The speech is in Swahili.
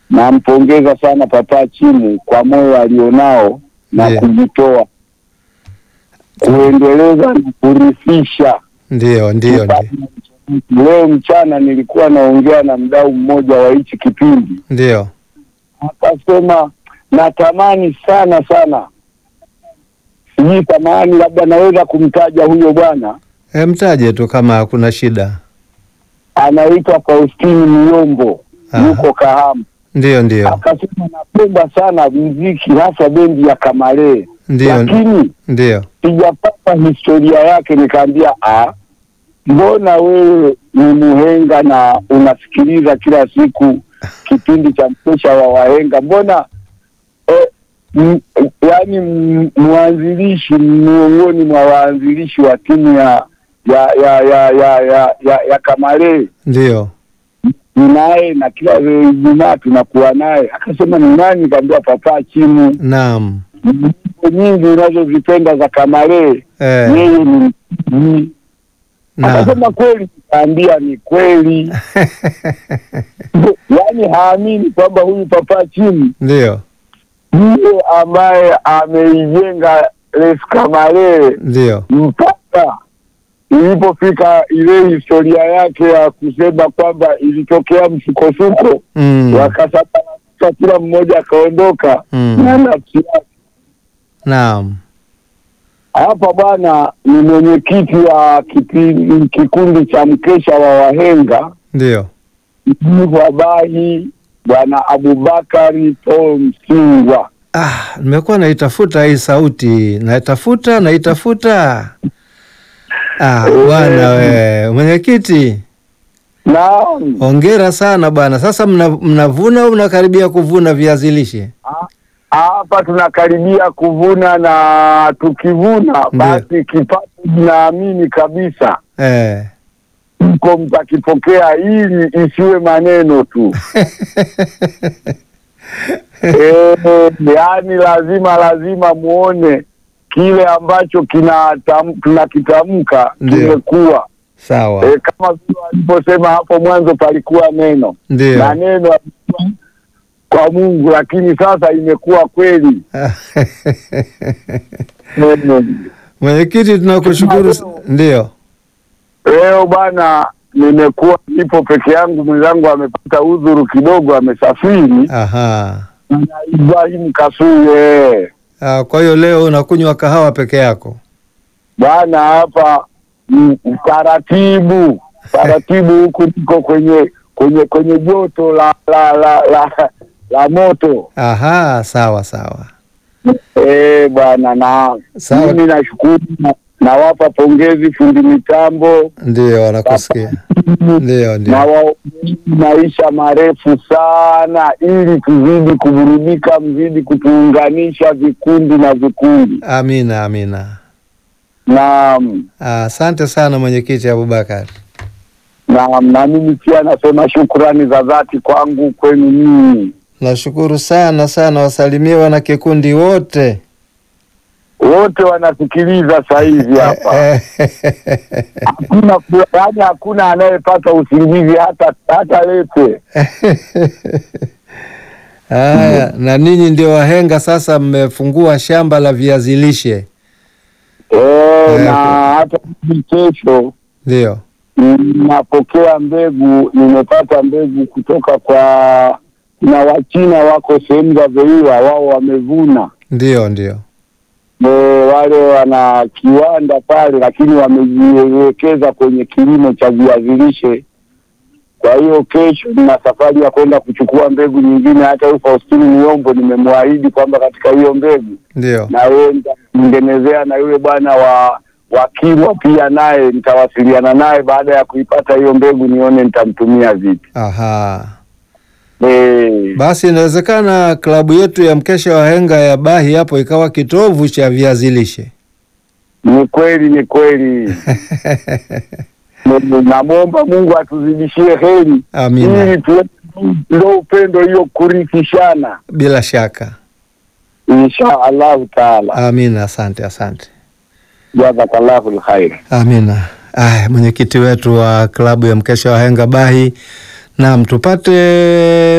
nampongeza sana Papa Chimu kwa moyo alionao na Ndiyo. kujitoa kuendeleza na kurithisha Ndio, ndio, ndio, Leo mchana nilikuwa naongea na mdau mmoja wa hichi kipindi, ndio. akasema natamani sana sana, sijui tamani, labda naweza kumtaja huyo bwana, E, mtaje tu kama hakuna shida. anaitwa Faustini Myombo, Aha. yuko Kahama. Ndio, ndio, Akasema napenda sana muziki, hasa bendi ya Kamalee, ndio, lakini ndio. sijapata historia yake. Nikaambia ah, mbona wewe ni muhenga na unasikiliza kila siku kipindi cha mkesha wa wahenga, mbona eh, m- yaani m- mwanzilishi miongoni mwa waanzilishi wa timu ya ya ya ya ya ya, ya, ya Kamalee Ndio. ni naye na kila Ijumaa tunakuwa naye. Akasema ni nani? Nikaambia Papa Chimu. Naam. Nyimbo nyingi unazozipenda za Kamalee Eh, yeye ni msanii. naam. Akasema kweli, nikaambia ni kweli. Yaani haamini kwamba huyu Papa Chimu Ndio, ndiye ambaye ameijenga Les Kamalee ndio. mpaka ilipofika ile historia yake ya kusema kwamba ilitokea msukosuko Mm. wakasababisha kila mmoja akaondoka Mm. na nafsi yake. Naam. Hapa bwana ni mwenyekiti wa kipi- kikundi cha mkesha wa wahenga Ndio. mjivu wa Bahi, bwana Abubakari Paul Msingwa. Ah, nimekuwa naitafuta hii sauti, naitafuta, naitafuta. Ah, bwana we, mwenyekiti, Naam, hongera sana bwana. Sasa mna, mnavuna au mnakaribia kuvuna viazi lishe? hapa tunakaribia kuvuna na tukivuna basi kipato naamini kabisa Eh. mko mtakipokea, ili isiwe maneno tu. Eh, yaani lazima lazima muone kile ambacho kinatam- tunakitamka Ndio. kimekuwa Sawa. e, kama vile waliposema hapo mwanzo palikuwa neno na Ndio. neno alikuwa kwa Mungu, lakini sasa imekuwa kweli. Neno. Mwenyekiti, tunakushukuru. s- Ndio. Leo bwana, nimekuwa nipo peke yangu, mwenzangu amepata udhuru kidogo, amesafiri Aha. na Ibrahim Kasuye Ah, kwa hiyo leo unakunywa kahawa peke yako? bwana hapa mm, taratibu taratibu, huku niko kwenye kwenye kwenye joto la la la la, la moto Aha, sawa sawa. eh bwana, na Sawa. mimi nashukuru na- nawapa pongezi fundi mitambo Ndio, wanakusikia. Ndio, na ndio. waombeni maisha marefu sana, ili tuzidi kuburudika, mzidi kutuunganisha vikundi na vikundi. Amina, amina. Naam, Ah, Asante sana mwenyekiti Abubakar. naam, na mimi pia nasema shukrani za dhati kwangu kwenu ninyi Nashukuru sana sana, wasalimie wana kikundi wote. wote wanasikiliza saa hizi hapa. Hakuna yaani, hakuna anayepata usingizi hata hata lete. Haya, na ninyi ndio wahenga sasa, mmefungua shamba la viazi lishe. Eh, na Eh, hata hivi kesho Ndio. napokea mbegu, nimepata mbegu kutoka kwa kuna Wachina wako sehemu za Veiwa, wao wamevuna Ndio, ndio. e, wale wana kiwanda pale, lakini wamejiwekeza kwenye kilimo cha viazi lishe. Kwa hiyo kesho nina safari ya kwenda kuchukua mbegu nyingine. Hata huyu Faustini Miombo nimemwahidi kwamba katika hiyo mbegu Ndio. na yeye nitamtengenezea na yule bwana wa wa Kilwa pia naye nitawasiliana naye baada ya kuipata hiyo mbegu, nione nitamtumia vipi. Aha. Eh, Basi inawezekana klabu yetu ya mkesha wa henga ya Bahi hapo ikawa kitovu cha viazi lishe. ni kweli, ni kweli. Namwomba Mungu atuzidishie heri Amina. ili tuwe ndo upendo hiyo kurithishana, Bila shaka. insha Allahu taala. Amina. Asante, asante. Jazakallahu lkhair. Amina. Aya, mwenyekiti wetu wa klabu ya mkesha wa henga Bahi. Naam, tupate